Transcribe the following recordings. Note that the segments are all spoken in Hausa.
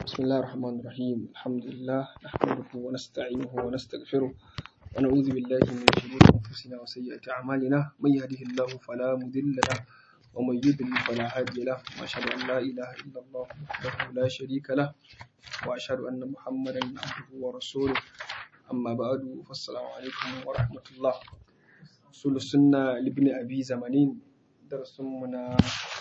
بسم الله الرحمن الرحيم الحمد لله نحمده ونستعينه ونستغفره ونعوذ بالله من شرور أنفسنا وسيئات أعمالنا من يهده الله فلا مضل له ومن يضلل فلا هادي له وأشهد أن لا إله إلا الله وحده لا شريك له وأشهد أن محمدا عبده ورسوله أما بعد فالسلام عليكم ورحمة الله أصول السنة لابن أبي زمانين درس منا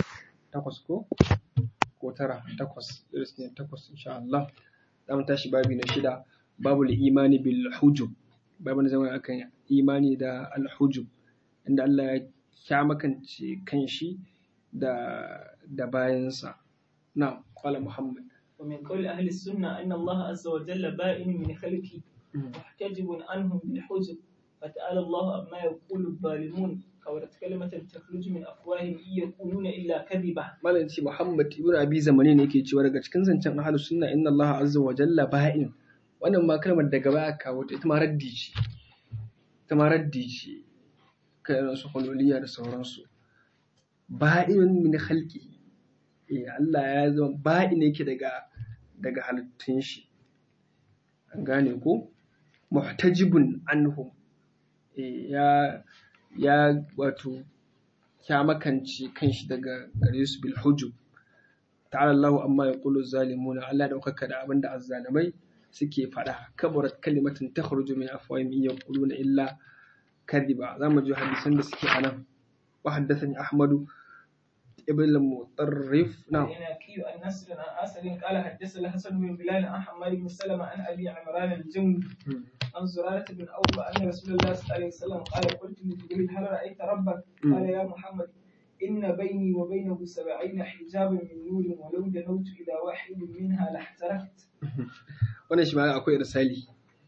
تقصكو ko tara takwas iris ne takwas insha Allah za mu tashi babi na shida babu imani bil hujub babu na zama akan imani da al hujub inda Allah ya kyamakance kanshi da da bayansa na qala muhammad ومن قول أهل السنة أن الله عز وجل بائن من خلقه محتجب عنهم بالحجب فتعالى الله عما يقول الظالمون كورت كلمة تخرج من أفواههم إن يقولون إلا كذبا malam ce muhammad ibn abi zamani ne yake cewa daga cikin zancen ahlus sunna inna Allah azza wa jalla ba'in wannan ma kalmar daga baya kawo ta ita ma raddi ce ita ma raddi ce kan su hululiyya da sauransu ba'in min khalqi eh Allah ya zama ba'in yake daga daga halittun shi an gane ko muhtajibun anhum eh ya ya wato ya makance kanshi daga gare su bil hujub ta'ala Allahu amma yaqulu zalimuna Allah da kuka da abinda azzalimai suke faɗa kabarat kalimatin takhruju min afwahihim yaquluna illa kadhiba zamu ji hadisan da suke anan wa haddathani ahmadu ibn al-mutarrif na العناكي عن نصر عن أسد قال حدثنا الحسن بن بلال عن حماد بن سلمة عن أبي عمران الجندي عن زرارة بن أوفى أن رسول الله صلى الله عليه وسلم قال قلت لجبريل هل رأيت ربك؟ قال يا محمد إن بيني وبينه سبعين حجابا من نور ولو دنوت إلى واحد منها لاحترقت. wannan shi ma akwai irsali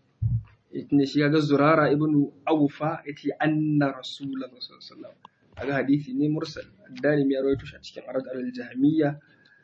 ne shi ga zurara ibn awfa yace anna rasulullahi sallallahu alaihi wasallam aga hadisi ne mursal dalimi ya rawaito shi a cikin arad al-jahmiyya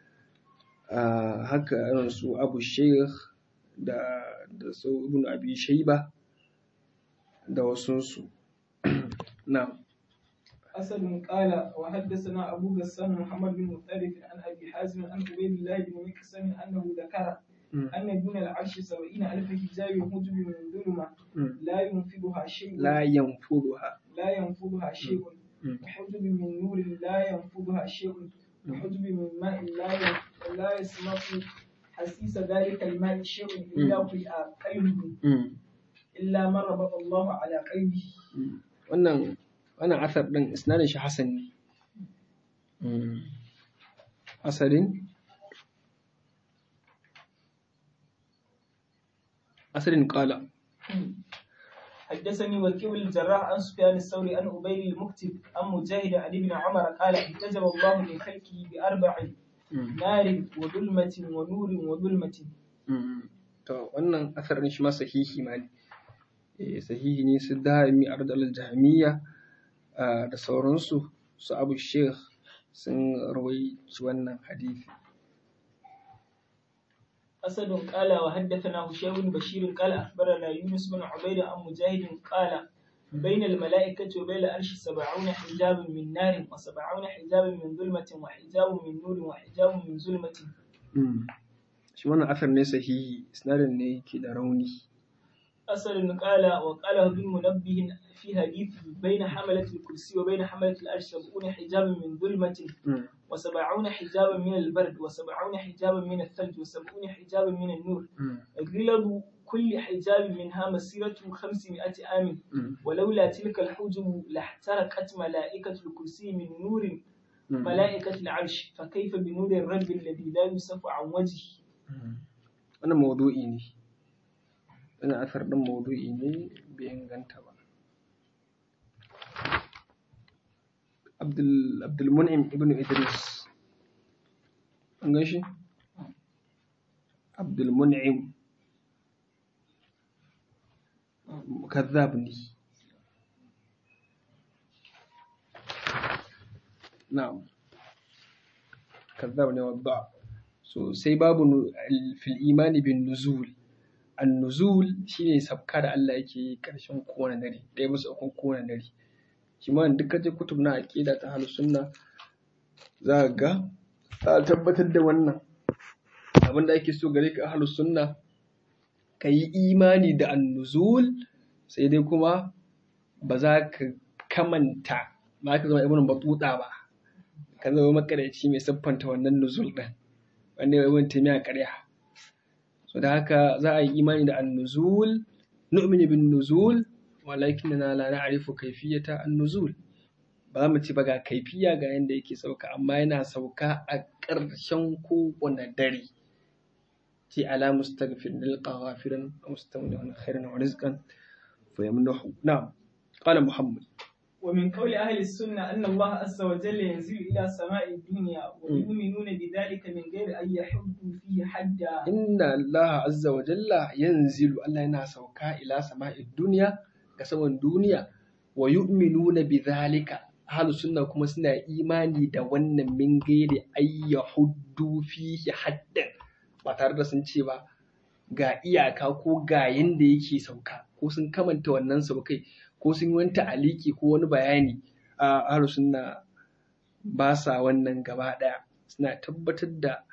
haka irin su abu sheikh da da su ibn abi shayba da wasunsu na أسد قال وحدثنا أبو غسان محمد بن مطرف عن أبي حازم عن عبيد الله بن مكسم أنه ذكر أن دون العرش سبعين ألف حجاب حجب من ظلمة لا ينفذها شيء la yanfuduha لا ينفذها شيء وحجب من نور لا ينفذها شيء وحجب من ماء لا ي- لا يسمع حسيس ذلك الماء شيء إلا في قلبه إلا من ربط الله على قلبه wannan wannan asar din isnadin shi hasan ne asalin asalin qala حدثني وكيل الجراح عن سفيان الثوري عن أبي المكتب عن مجاهد عن ابن عمر قال احتجب الله من خلقه بأربع نار وظلمة ونور وظلمة to wannan asar din shi ma sahihi ma ne eh sahihi ne su dami ardal jahmiya da sauransu su abu sheikh sun rawaici wannan hadisi أسد قال وحدثنا هشام بن بشير قال أخبرنا يونس بن عبيد عن مجاهد قال بين الملائكة وبين العرش سبعون حجاب من نار وسبعون حجاب من ظلمة وحجاب من نور وحجاب من ظلمة shi wannan asar ne sahihi isnadin ne ke da rauni أسد قال وقال ابن منبه في حديثه بين حملة الكرسي وبين حملة العرش سبعون حجابا من ظلمة وسبعون حجابا من البرد وسبعون حجابا من الثلج وسبعون حجابا من النور غلظ كل حجاب منها مسيرة خمسمائة عام ولولا تلك الحجب لاحترقت ملائكة الكرسي من نور ملائكة العرش فكيف بنور الرب الذي لا يصف عن وجهه wannan maudu'i ne wannan asar din maudu'i ne bai inganta ba Abdul Abdulmun'im ibn Idris an gan shi Abdulmun'im kazzab ne na'am kazzab ne wadda so sai babu nu- al- fil imani bin nuzul an nuzul shine sabka da Allah yake yi karshen kowane dare ɗaya bisa ukun kowane dare shi ma duk kaje kutub na aqida ta ahlus sunna za ka ga ta tabbatar da wannan abinda ake so gare ka ahlus sunna ka yi imani da annuzul sai dai kuma ba za ka kamanta ba ka zama ibn batuta ba ka zama makarici mai siffanta wannan nuzul din wanda ya ibn taymiya ƙarya so da haka za a yi imani da annuzul nu'minu bin nuzul walakinna la na'rifu kayfiyata an-nuzul ba mu ci ba ga kaifiya ga yanda yake sauka amma yana sauka a ƙarshen kowane dare ce ala mustaghfir lil ghafirin mustawnihan khairan wa rizqan fa yamnahu na'am qala muhammad ومن قول أهل السنة أن الله عز وجل ينزل إلى سماء الدنيا ويؤمنون بذلك من غير أن يحدوا فيه حدا إن الله عز وجل ينزل الله ينا سوكا إلى سماء الدنيا كسما الدنيا ويؤمنون بذلك أهل السنة كما سنة إيماني دوانا من غير أن يحدوا فيه حدا ba tare da sun ce ba ga iyaka ko ga yanda yake sauka ko sun kamanta wannan saukai ko sun yi wani ta'aliki ko wani bayani a ahlu sunna ba sa wannan gaba ɗaya suna tabbatar da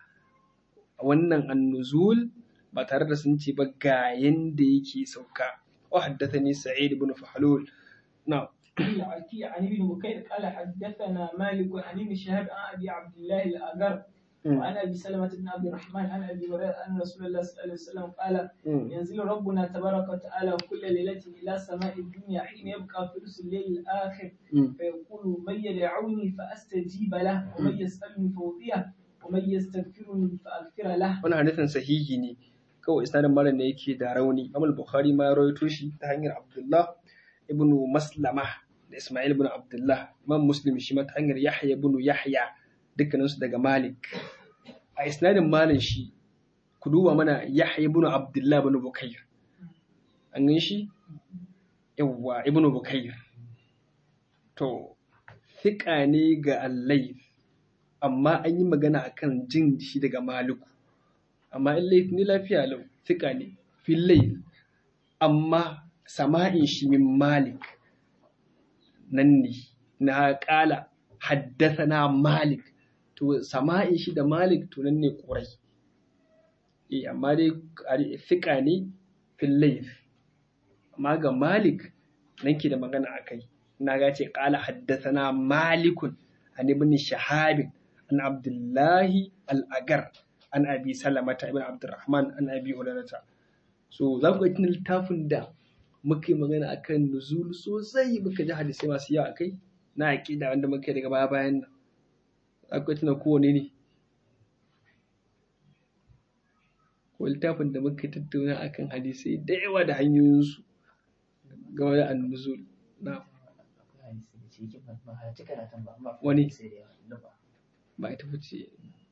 wannan annuzul ba tare da sun ce ba ga yanda yake sauka wa haddathani sa'id ibn fahlul na عن ابن بكير قال حدثنا مالك عن ابن شهاب عن ابي عبد الله الاجر وعن ابي سلمه بن عبد الرحمن عن ابي هريره ان رسول الله صلى الله عليه وسلم قال ينزل ربنا تبارك وتعالى كل ليله الى سماء الدنيا حين يبقى ثلث الليل الاخر فيقول من يدعوني فاستجيب له ومن يسالني فاوطيه ومن يستغفرني فاغفر له wannan hadisin sahihi ne kawai isnadin malam ne yake da rauni Imam Bukhari ma ya rawaito shi ta hanyar Abdullah ibn Maslama da Ismail ibn Abdullah Imam Muslim shi ma ta hanyar Yahya ibn Yahya dukkaninsu daga Malik. A isnadin Malik shi, ku duba mana Yahya ibn Abdullah ibn Bukayr. An gan shi? Yawwa ibn Bukayr. To, fiƙa ne ga Allai, amma an yi magana akan jin shi daga Maliku. Amma in laif ni lafiya lau, fiƙa ne, fillai, amma sama'in shi min Malik nan ne, na ƙala haddasa Malik. to sama'in shi da malik to nan ne ƙurai eh amma dai fiƙa ne fil layth amma ga malik nan ke da magana akai na ga ce qala haddathana malikun an ibn shahab an abdullahi al-agar an abi salamata ibn abdurrahman an abi hurairata so za ku ga littafin da muka yi magana akan nuzul sosai muka ji hadisai masu yawa akai na aqida wanda muka yi daga baya bayan nan akwai tuna kowane ne ko littafin da muka tattauna akan hadisai da yawa da hanyoyinsu game da annuzul na wani ba ita fice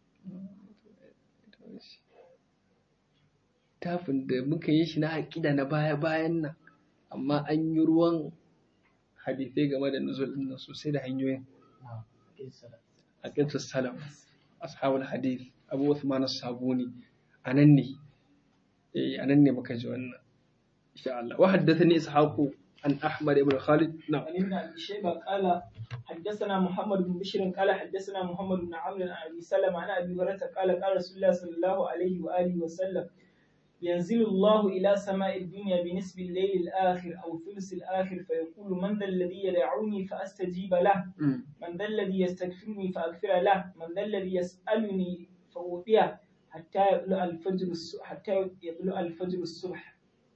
littafin da muka yi shi na haƙida na baya-bayan nan amma an yi ruwan hadisai game da nuzul ɗin nan sosai da hanyoyin أقيمة السلف أصحاب الحديث أبو عثمان الصابوني أنني إيه أنني مكجونا إن شاء الله وحدثني إسحاق عن أحمد بن خالد نعم عن ابن أبي شيبة قال حدثنا محمد بن بشير قال حدثنا محمد بن عمرو عن أبي سلمة عن أبي هريرة قال قال رسول الله صلى الله عليه وآله وسلم ينزل الله إلى سماء الدنيا بنسب الليل الآخر أو ثلث الآخر فيقول من ذا الذي يدعوني فأستجيب له من ذا الذي يستغفرني فأغفر له من ذا الذي يسألني فأوتيه حتى يطلع الفجر حتى يطلع الفجر الصبح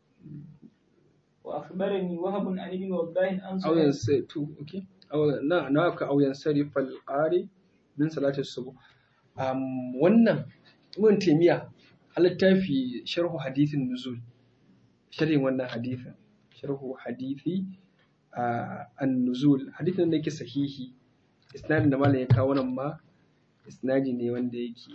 وأخبرني وهب عن ابن وضاح عن أو ينصرف أوكي أو نا ناك أو ينصرف القارئ من صلاة الصبح أم wannan ibn taymiya littafi sharhu hadithin nuzul sharhin wannan hadithin sharhu hadithi an nuzul hadithin da yake sahihi isnadin da malam ya kawo nan ma isnadi ne wanda yake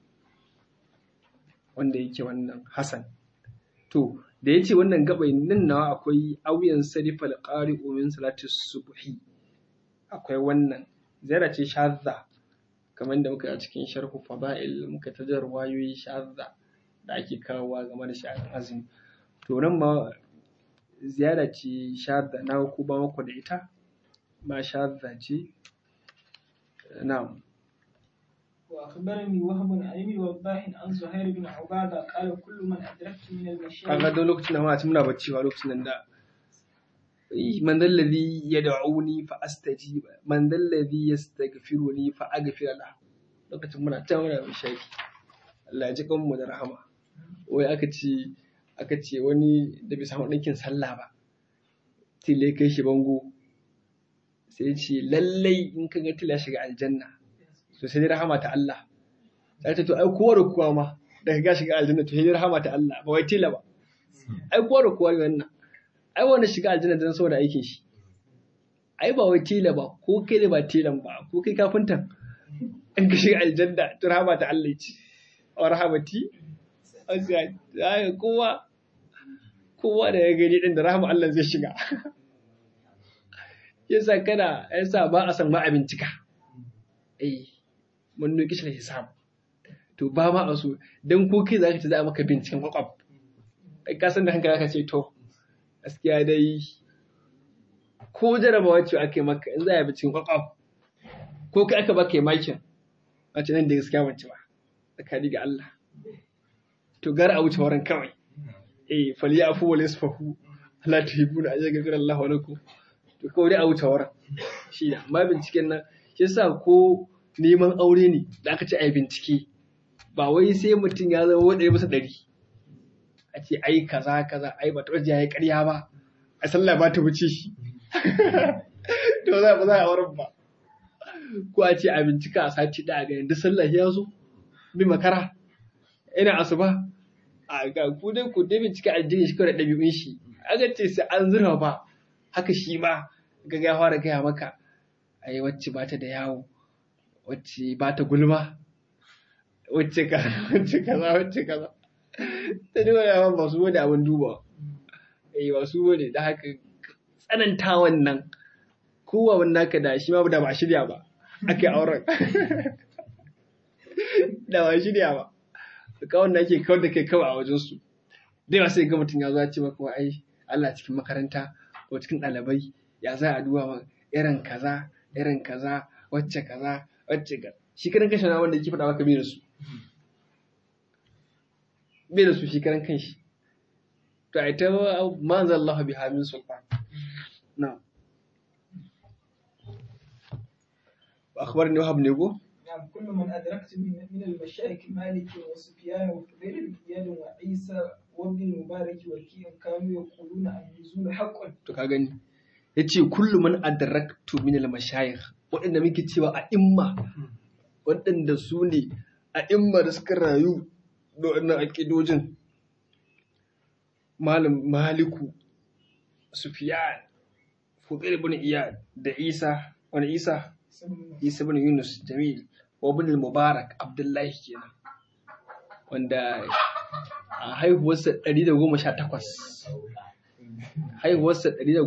wanda yake wannan hasan to da yace wannan gabai nan nawa akwai auyan sarifal qari'u min salati subhi akwai wannan ziyara ce shadda kamar da muka a cikin sharhu fada'il muka tajar wayoyi shadda da ake kawowa game da sha'anin azumi to nan ma ziyara ce shadda na ku ba muku da ita ma shadda ce na'am وأخبرني وهب عن ابن وضاح عن زهير بن عبادة قال كل من أدركت من المشايخ kaga don lokacin da muna ci muna bacci wa lokacin nan da man dalladhi yad'uni fa astajib man dalladhi yastaghfiruni fa aghfir lahu lokacin muna ta muna bishari Allah ya ji kan mu da rahama wai aka ce aka ce wani da bai samu ɗinkin sallah ba tile kai shi bango sai ya ce lallai in ka ga tila shiga aljanna to sai dai rahama ta Allah sai ta to ai kowa da kowa ma da ka ga shiga aljanna to sai dai rahama ta Allah ba wai tila ba ai kowa da kowa ne wannan ai wanda shiga aljanna dan saboda aikin shi ai ba wai tila ba ko kai da ba tilan ba ko kai kafintan in ka shiga aljanna to rahama ta Allah ce wa rahamati azza kowa kowa da ya gani din da rahama Allah zai shiga yasa kana yasa ba a san ma a bincika eh mun nuki shi hisab to ba ma a so dan ko kai zaka ci za a maka binciken kwakwaf kai ka san da hankali ka ce to gaskiya dai ko jarabawa ce ake maka in za a binciken kwakwaf ko kai aka baka makin a ce nan da gaskiya wance ba tsakani ga Allah to gara a wuce wurin kawai eh falyafu wal yasfahu la tuhibuna an yaghfira Allahu lakum to kawai dai a wuce wurin shi ne amma binciken nan shi yasa ko neman aure ne da aka ce a yi bincike ba wai sai mutum ya zama wanda ya masa ɗari a ce ai kaza kaza ai ba ta wajen ya yi ƙarya ba a sallah ba ta wuce shi to za ba za a auren ba ko a ce a bincika a sati ɗaya ga duk sallah ya zo bi makara ina asuba a ga ku dai ku dai bincika addini shi kawai da ɗabi'un shi aka ce sai an zurfa ba haka shi ma ga ya fara gaya maka ai wacce ba ta da yawo wacce ba ta gulma wacce ka wacce kaza wacce kaza ta duba yawa ba su wani abin duba eh ba su wani da haka tsananta wannan kowa wannan naka da shi ma da ba shirya ba ake auren da ba shirya ba kawai da ake kawar da kai kawai a wajensu da yawa sai ga mutum ya zo ya ce maka ai Allah cikin makaranta ko cikin ɗalibai ya za a duba ma irin kaza irin kaza wacce kaza wacce ka shi karan kanshi na wanda yake faɗa maka bai da su bai da su shi karan kanshi to a ita ma anzal Allah bi hamin sultan na akhbarni wahab ne go نعم كل من أدركت من, من المشايخ مالك وسفيان وفضيل بن إياد وعيسى وابن المبارك وكيع كانوا يقولون النزول حق to ka gani yace kullu man adraktu min al mashayikh waɗanda muke cewa a imma waɗanda su ne a imma da suka rayu da wannan aqidojin malam maliku sufyan fudail ibn iyad da isa wani isa isa ibn yunus jamil wa ibn al-mubarak abdullahi kenan wanda a haihuwarsa 118 haihuwarsa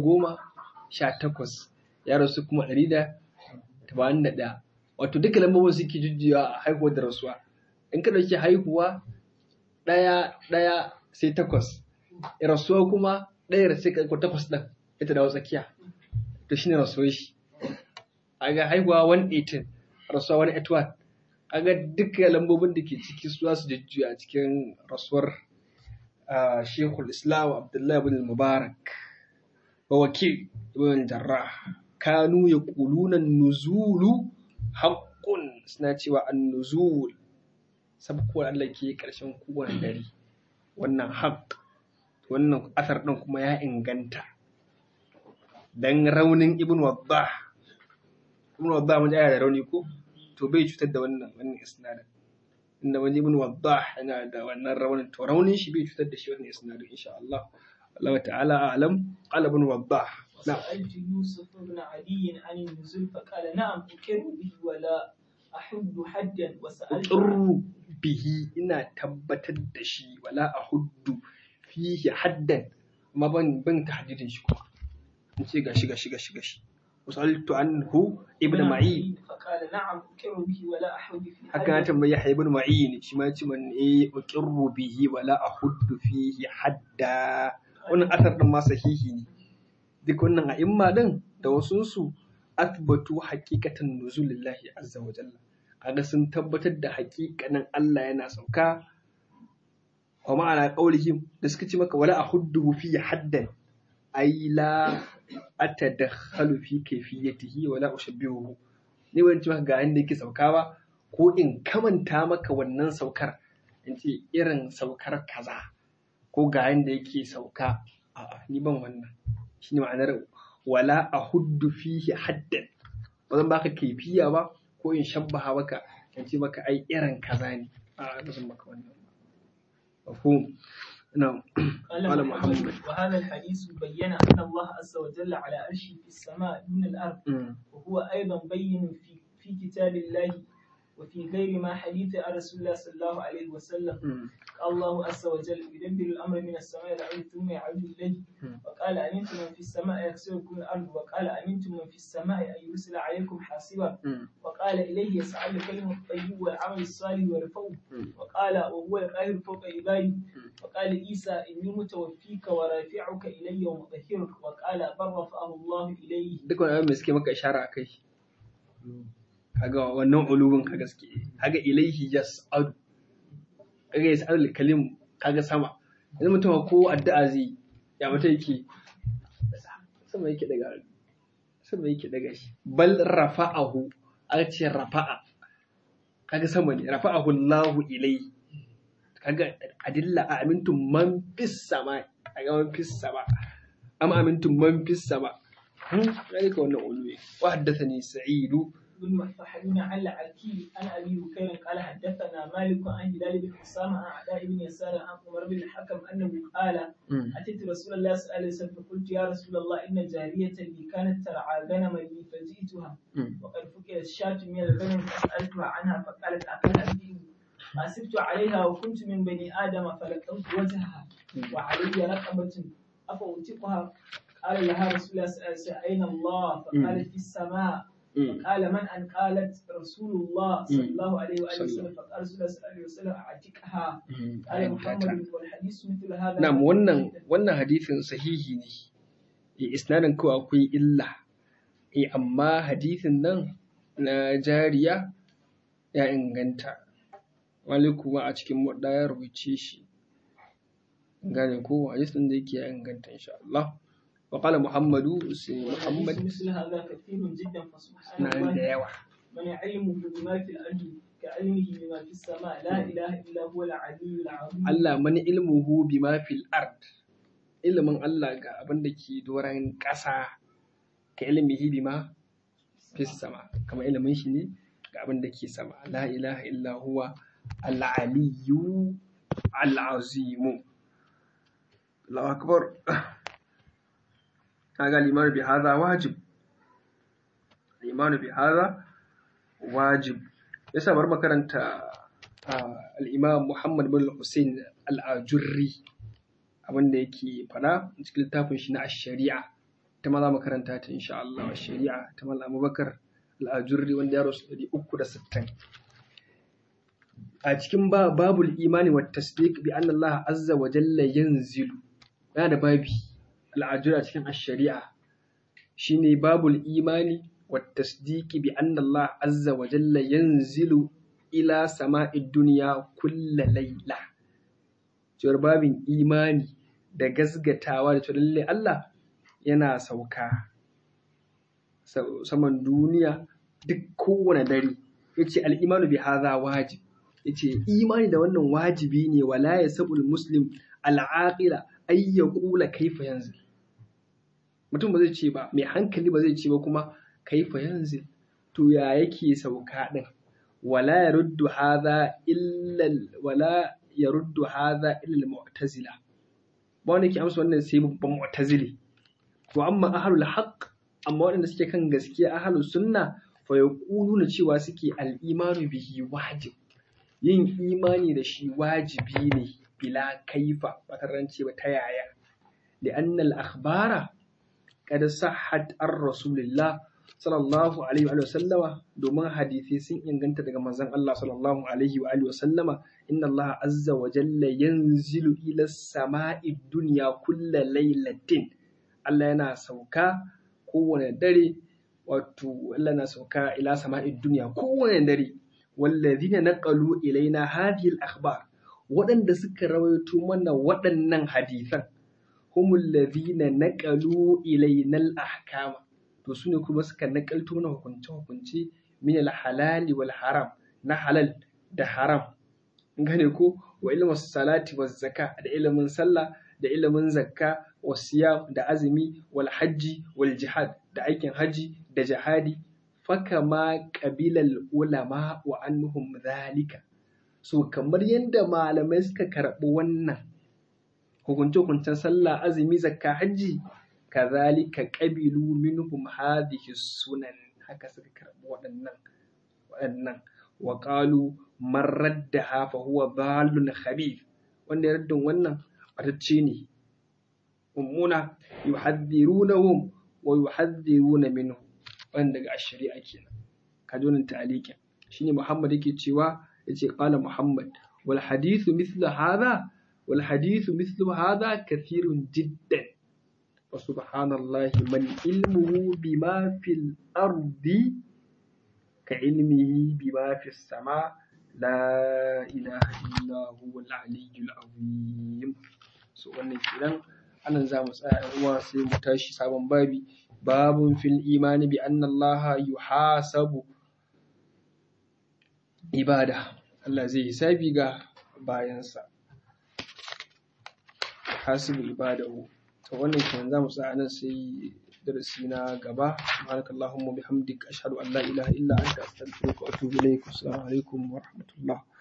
118 ya rasu kuma 181 wato duka lambobin suke jujjuya a haihuwar da rasuwa in ka dauki haihuwa ɗaya ɗaya sai takwas rasuwa kuma ɗaya sai ka takwas ɗin ita dawo tsakiya to shine rasuwar shi a ga haihuwa 118 rasuwa 181 a ga duka lambobin da ke ciki su su jujjuya a cikin rasuwar shekul islam abdullahi bin mubarak wa wakil ibn jarrah kanu ya kuluna nuzulu haƙƙun suna cewa an nuzul sabkuwar Allah ke ƙarshen kowane dare wannan haƙ wannan asar ɗin kuma ya inganta dan raunin ibn waddah ibn waddah mun da rauni ko to bai cutar da wannan wannan isnadin inda wani ibn waddah yana da wannan raunin to raunin shi bai cutar da shi wannan isnadin insha Allah Allah ta'ala a'lam qala ibn waddah na'am سألت يوسف بن عدي عن النزول فقال نعم أقر به ولا أحد حدا وسألت uqirru bihi ina tabbatar da shi wala ahuddu fihi haddan amma ban ban tahdidin shi kuma in ce gashi gashi gashi gashi wasaltu anhu ibn ma'in فقال نعم أقر به ولا أحد في haka na tambayi Yahya ibn Ma'in shi ma yace man eh uqirru bihi wala ahuddu fihi hadda wannan asar din ma sahihi ne duk wannan a'imma din da wasu su athbatu haqiqatan nuzulillahi azza wa jalla kaga sun tabbatar da haƙiƙanin Allah yana sauka wa ma'ana qaulihim da suka ce maka wala ahuddu fi haddan ay la atadakhalu fi kayfiyatihi wala ushabbihu ne wani ce maka ga inda yake sauka ba ko in kamanta maka wannan saukar in ce irin saukar kaza ko ga inda yake sauka a'a ni ban wannan shine ma'anar wala ahuddu fihi haddan ba zan baka kaifiya ba ko in shabbaha maka in ce maka ai irin kaza ne a ba zan maka wannan ba mafhum na'am قال محمد وهذا الحديث بين أن الله عز وجل على عرشه في السماء دون الأرض وهو أيضا بين في في كتاب الله وفي غير ما حديث رسول الله صلى الله عليه وسلم قال الله عز وجل يدبر الأمر من السماء إلى الأرض ثم يعود إليه وقال أمنتم من في السماء يكسركم الأرض وقال أمنتم من في السماء أن يرسل عليكم حاصبا وقال إليه يسعد الكلم الطيب والعمل الصالح والفوز وقال وهو القاهر فوق عبادي وقال عيسى إني متوفيك ورافعك إلي ومطهرك وقال بل رفعه الله إليه duk wani abin da suke maka ishara a kai kaga wannan ulubin ka gaske kaga ilaihi yas'adu kaga yas'adu kalim kaga sama yanzu mutum ko addu'a zai ya mata yake sama yake daga sama yake daga shi bal rafa'ahu aka ce rafa'a kaga sama ne rafa'ahu Allahu ilaihi kaga adilla a amintum man fis sama kaga man fis sama am amintum man fis sama hmm ka wannan uluwi wa haddathani sa'idu بن فحلنا عن العكي عن ابي بكير قال حدثنا مالك عن هلال بن اسامه عن عداء بن يسار عن عمر بن الحكم انه قال اتيت رسول الله صلى الله عليه وسلم فقلت يا رسول الله ان جاريه لي كانت ترعى غنما لي فجئتها وقد فكرت شاة من الغنم فسالتها عنها فقالت اكلها الدين فاسبت عليها وكنت من بني ادم فلقيت وجهها وعلي رقبه افاوتقها قال لها رسول الله صلى الله عليه وسلم اين الله فقالت في السماء قال من أن قالت رسول الله صلى الله عليه وآله وسلم فقال رسول الله صلى الله عليه وسلم أعتقها قال محمد والحديث مثل هذا na'am wannan wannan hadisin sahihi ne eh isnadin ko akwai illa eh amma hadisin nan na jariya ya inganta wani kuma a cikin wadda ya rubuce shi gane ko hadisin da yake ya inganta insha Allah وقال محمد محمد مثل هذا كثير جدا فسبحان نعم الله ديوة من علمه بما في الأرض كعلمه بما في السماء لا إله إلا هو العلي العظيم Allah mani ilmuhu bima fil ard ilimin Allah ga abin da ke doron ƙasa ka ilmihi bima fis sama kama ilimin shi ne ga abin da ke sama la ilaha illa huwa al-aliyyu al-azimu Allahu akbar kaga limanu bi hadha wajib limanu bi hadha wajib yasa bar makaranta al-imam Muhammad bin Hussein al-Ajurri abinda yake fada cikin littafin shi na ash-shari'a ta ma za mu karanta ta insha Allah ash-shari'a ta Malam Abubakar al-Ajurri wanda ya rasu 360 a cikin babul imani wa tasdiq bi anna Allah azza wa jalla yanzilu yana da babi al-Ajurri a cikin ash-shari'a shine babul imani wa tasdiq bi anna Allah azza wa jalla yanzilu ila sama'id dunya kulla layla cewar babin imani da gasgatawa da cewa lalle Allah yana sauka saman duniya duk kowane dare yace al-imanu bi hadha wajib yace imani da wannan wajibi ne wala yasabul muslim al-aqila ay yaqula kaifa yanzil mutum ba zai ce ba mai hankali ba zai ce ba kuma kaifa yanzil to ya yake sauka din wala yaruddu hadha illa wala yaruddu hadha illa al-mu'tazila ba wanda yake amsa wannan sai babban mu'tazili to amma ahlul haqq amma waɗanda suke kan gaskiya ahlus sunna fa yaquluna cewa suke al-imanu bihi wajib yin imani da shi wajibi ne bila kaifa ba tarance ba ta yaya li'anna al-akhbara qad sahhat ar-rasulillah sallallahu alaihi wa sallama domin hadisi sun inganta daga manzon Allah sallallahu alaihi wa alihi wa sallama inna Allah azza wa jalla yanzilu ila sama'i dunya kulla lailatin Allah yana sauka kowane dare wato Allah na sauka ila sama'i dunya kowane dare wallazina naqalu ilaina hadhihi al-akhbar waɗanda suka rawaito mana waɗannan hadisan humul ladhina naqalu ilaina al-ahkama to sune kuma suka nakalto mana hukunce hukunce min al-halali wal haram na halal da haram gane ko wa ilmin salati wa zakka da ilimin sallah da ilimin zakka wa siyam da azumi wal hajji wal jihad da aikin haji da jihadi fakama qabilal ulama wa annuhum zalika so kamar yadda malamai suka karɓi wannan hukunce hukuncen sallah azumi zakka hajji kazalika qabilu minhum hadhihi sunan haka suka karɓi waɗannan waɗannan wa qalu man raddaha fa huwa dhalun khabith wanda ya raddin wannan batacce ne mummuna yuhadhirunahum wa yuhadhiruna minhu wanda daga shari'a kenan ka ji wannan ta'alikin shine Muhammad yake cewa yace qala Muhammad wal hadithu mithlu hadha wal hadithu mithlu hadha kathirun jiddan wa subhanallahi man ilmuhu bima fil ardi ka ilmihi bima fis sama la ilaha illa huwa al-aliyyul azim so wannan kenan anan za mu tsaya ɗan uwa sai mu tashi sabon babi babun fil imani bi anna allaha yuhasabu ibada Allah zai hisabi ga bayansa hasibu ibadahu to wannan kenan za mu tsaya nan sai darasi na gaba subhanakallahumma bihamdika ashhadu an la ilaha illa anta astaghfiruka wa atubu ilaik assalamu alaikum wa rahmatullah